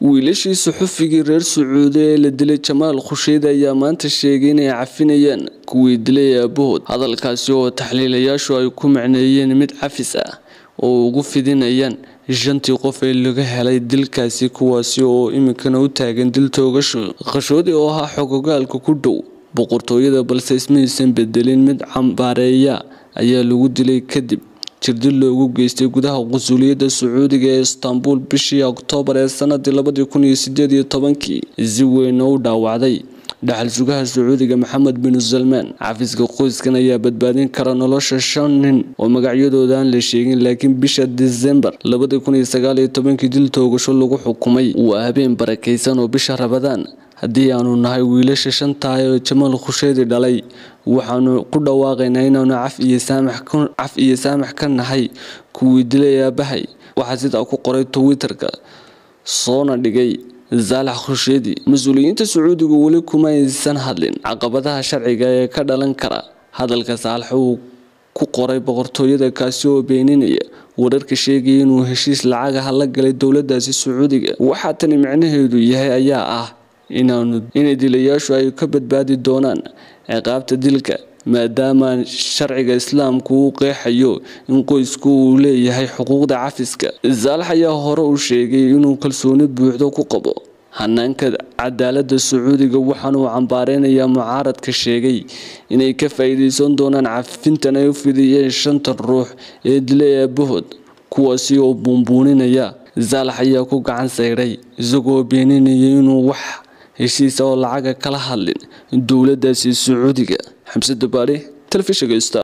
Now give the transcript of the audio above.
wiilashii suxufigii reer sacuudi ee la dilay jamaal khusheedi ayaa maanta sheegay inay cafinayaan kuwii dilay aabahood hadalkaasi oo taxliilayaashu ay ku macneeyeen mid cafis ah oo ugu fidinayaan shantii qof ee laga helay dilkaasi kuwaasi oo iminkana u taagan dil toogasho khashoodi oo ahaa xogogaalka ku dhow boqortooyada balse ismaysan bedelin mid cambaareeya ayaa lagu dilay kadib jirdil loogu geystay gudaha qusuuliyadda sacuudiga ee istanbul bishii oktoobar ee sanadii labadii kun iyo sideed iyo tobankii si weyn u dhaawacday dhaxal sugaha sacuudiga maxamed binu salmaan xafiiska qoyskan ayaa badbaadin kara nolosha shan nin oo magacyadooda aan la sheegin laakiin bisha disembar labadii kun iyo sagaal iyo tobankii dil toogasho lagu xukumay waa habeen barakaysan oo bisha rabadaan haddii aanu nahay wiilasha shantaah ee jamaal khusheedi dhalay waxaanu ku dhawaaqaynaa inaanu caf iyo saamax ka nahay kuwii dilay aabahay waxaa sidaa ku qoray twitter-ka soona dhigay saalax khusheedi mas-uuliyiinta sacuudigu weli kuma aysan hadlin caqabadaha sharciga ee ka dhalan kara hadalka saalax uu ku qoray boqortooyada kaasi oo beeninaya wararka sheegaya inuu heshiis lacagaha la galay dowladaasi sacuudiga waxaa tani micnaheedu yahay ayaa ah inay dilayaashu ay ka badbaadi doonaan ciqaabta dilka maadaama sharciga islaamku uu qeexayo in qoysku uu leeyahay xuquuqda cafiska saalax ayaa hore u sheegay inuu kalsooni buuxdo ku qabo hanaanka cadaalada sacuudiga waxaana uu cambaareynaya mucaaradka sheegay inay ka faa-iideysan doonaan cafintan ay u fidiyeen shantan ruux ee dilay aabahood kuwaasi oo buunbuuninaya saalax ayaa ku gacan sayray isagoo beeninaya inuu wax heshiisa oo lacaga kala hadlin dowladaasi sacuudiga xamse dabaale telefishinka